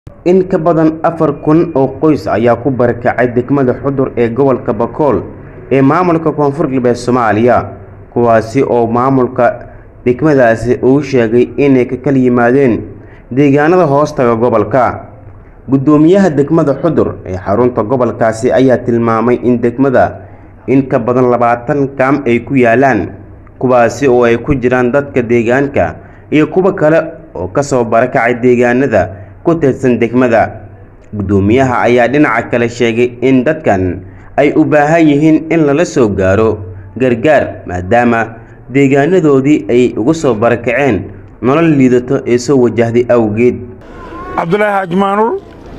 In ka badan afar kun oo qoys ayaa ku barakacay degmada Xudur ee gobolka Bakool ee maamulka Koonfur Galbeed Soomaaliya kuwaasi oo maamulka degmadaasi uu sheegay inay ka kala yimaadeen deegaanada hoostaga gobolka gudoomiyaha degmada Xudur ee xarunta gobolkaasi ayaa tilmaamay in degmada in ka badan labaatan kaam ay ku yaalaan kuwaasi oo ay ku jiraan dadka deegaanka iyo kuwa kale oo ka soo barakacay deegaanada ku tirsan degmada gudoomiyaha ayaa dhinaca kale sheegay in dadkan ay u baahan yihiin in lala soo gaaro gargaar maadaama deegaanadoodii ay uga soo barakaceen nolol liidato ee soo wajahday awgeed cabdulaahi xaaji maanur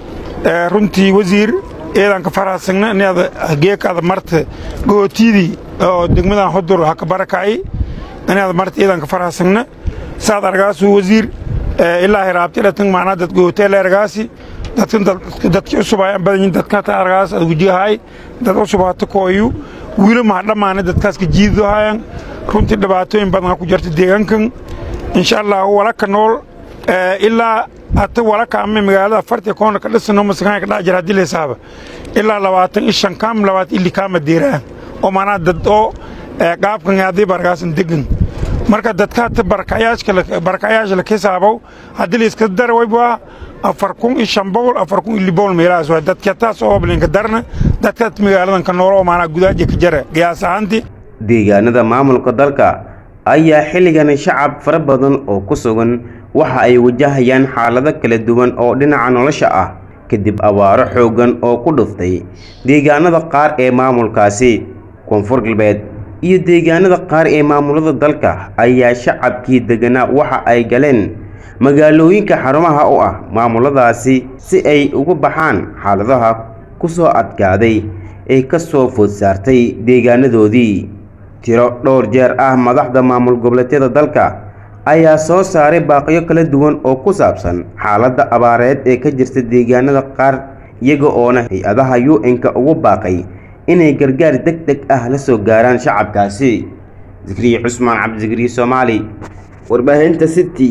runtii wasiir eedanka faraasagna inaad geekaada marta gootidii oo degmadan xudur ha ka barakacay inaad marta eedanka faraasagna saad argaasu wasiir ilaa hiraabti dhatan maanaa dad gooteele argaasi dadkan dadki cusub ayaan badanyin dadkata argaas ad wujihaay dad cusub hata kooyu wiilo maha dhammaana dadkaas ka jiido hayan runtii dhibaatooyin badan ku jirta deegaankan insha allah walaka nool ilaa hata walaka ama magaalada afartii koona ka dhisano masakaan ka dhac jira haddii la hisaaba ilaa labaatan iyo shan kaam labaatan ili kaama deeraan oo maanaa dad oo qaabkan haddii bargaasan degan marka dadka hata barakayaasha la kisaabow haddii la iska dara wayba afar kun iyo shan boqol afar kun iyo libool meelahaas waay dadka taas oo blinka darna dadka magaaladan ka nool oo maanaa gudaaja ka jara qiyaas ahaantii deegaanada maamulka dalka ayaa xilligan shacab fara badan oo ku sugan waxa ay wajahayaan xaalado kala duwan oo dhinaca nolosha ah kadib abaaro xooggan oo ku dhuftay deegaanada qaar ee maamulkaasi koonfur galbeed iyo deegaanada qaar ee maamulada dalka ayaa shacabkii deganaa waxa ay galeen magaalooyinka xarumaha u ah maamuladaasi si ay uga baxaan xaaladaha ku soo adkaaday ee ka soo food saartay deegaanadoodii tiro dhowr jeer ah madaxda maamul goboleedyada dalka ayaa soo saaray baaqiyo kala duwan oo ku saabsan xaaladda abaareed ee ka jirta deegaanada qaar iyaga oona hay-adaha u-n-ka ugu baaqay inay gargaar deg deg ah la soo gaaraan shacabkaasi zikriye cusmaan cabdisikriye soomaali warbaahinta city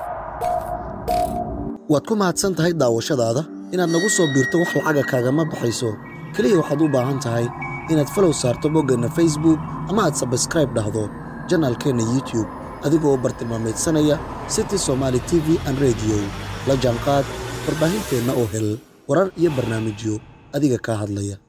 waad ku mahadsan tahay daawashadaada inaad nagu soo biirto wax lacaga kaagama baxayso keliya waxaad u baahan tahay inaad falow saarto boggeenna facebook ama aad sabskraib dhahdo janaalkeenna youtube adigoo bartilmaamaydsanaya city somaali t v an rediyo la jaanqaad warbaahinteenna oo hel warar iyo barnaamijyo adiga kaa hadlaya